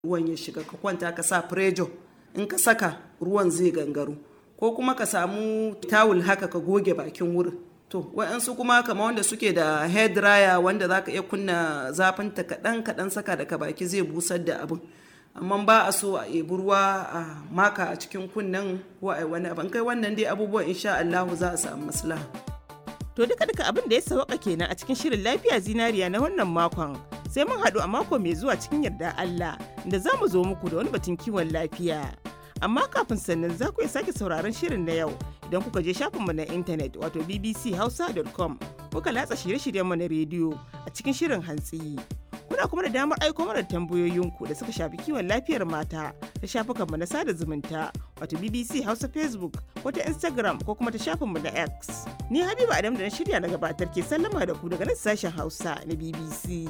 ruwan ya shiga ka kwanta ka sa prejo in ka saka ruwan zai gangaro ko kuma ka samu tawul haka ka goge bakin wurin to wa'yansu kuma kamar wanda suke da hair dryer wanda za ka iya kunna zafin ta kaɗan kaɗan saka daga baki zai busar da abin amma ba a so a ebi ruwa a maka a cikin kunnen ko a wani abin kai wannan dai abubuwan insha Allah za a samu maslaha To duka duka abin da ya sauka kenan a cikin shirin lafiya zinariya na wannan makon. Sai mun haɗu a mako mai zuwa cikin yarda Allah da za mu zo muku da wani batun kiwon lafiya. Amma kafin sannan za ku iya sake sauraron shirin na yau idan kuka je shafinmu na intanet wato bbchausa.com kuka latsa shirye-shiryenmu na rediyo a cikin shirin hantsi. Kuna kuma da damar aiko mana tambayoyinku da suka shafi kiwon lafiyar mata ta shafukanmu na sada zumunta wato BBC Hausa Facebook ko ta Instagram ko kuma ta shafinmu na X. Ni Habiba Adam da na shirya na gabatar ke sallama da ku daga nan sashen Hausa na BBC.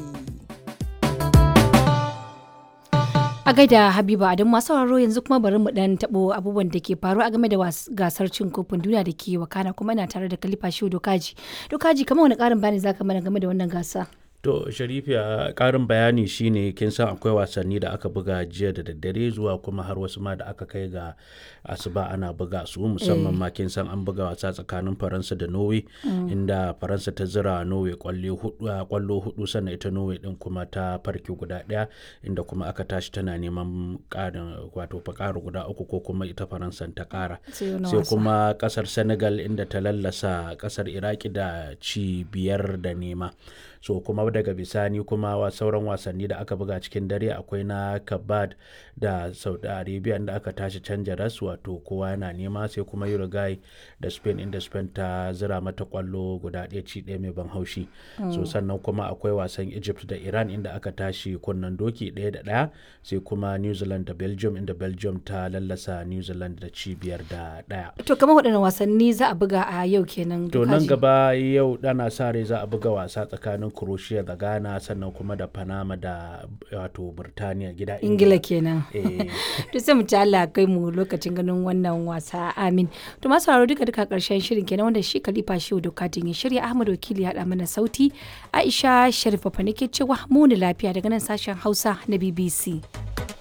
A gaida Habiba Adam masu sauraro yanzu kuma bari mu dan tabo abubuwan da ke faru a game da gasar cin kofin duniya da ke wakana kuma ina tare da Khalifa Shehu Dokaji. Dokaji kamar wani karin bayani zaka mana game da wannan gasa? To Sharifiya karin bayani shine kin san akwai wasanni da aka buga jiya da daddare zuwa kuma har wasu ma da aka kai ga asuba ana buga su musamman ma kin san an buga wasa tsakanin Faransa da Norway inda Faransa ta zira Norway kwallo hudu sannan ita Norway din kuma ta farki guda daya inda kuma aka tashi tana neman karin wato fakara guda uku ko kuma ita Faransa ta kara sai kuma kasar Senegal inda ta lallasa kasar Iraki da ci biyar da nema so kuma daga bisani kuma wa sauran wasanni da aka buga cikin dare akwai na kabad da saudi arabia da aka tashi canja ras wato kowa yana nema sai kuma uruguay da spain inda spain ta zira mata kwallo guda ɗaya ci ɗaya mai ban haushi so sannan kuma akwai wasan egypt da iran inda aka tashi kunnen doki ɗaya da ɗaya sai kuma new zealand da belgium inda belgium ta lallasa new zealand da ci biyar da ɗaya To kamar waɗannan wasanni za a buga a yau kenan. to nan gaba yau dana sa rai za a buga wasa tsakanin croatia da ghana sannan kuma da panama da wato burtaniya gida Ingila kenan. Eh. To sai mu ci Allah kai mu lokacin ganin wannan wasa amin. To masu sauraro duka duka karshen shirin kenan wanda shi Khalifa Shehu Dokatin ya shirya Ahmad Wakili ya haɗa mana sauti Aisha Sharifa fa nake cewa mu lafiya daga nan sashen Hausa na BBC.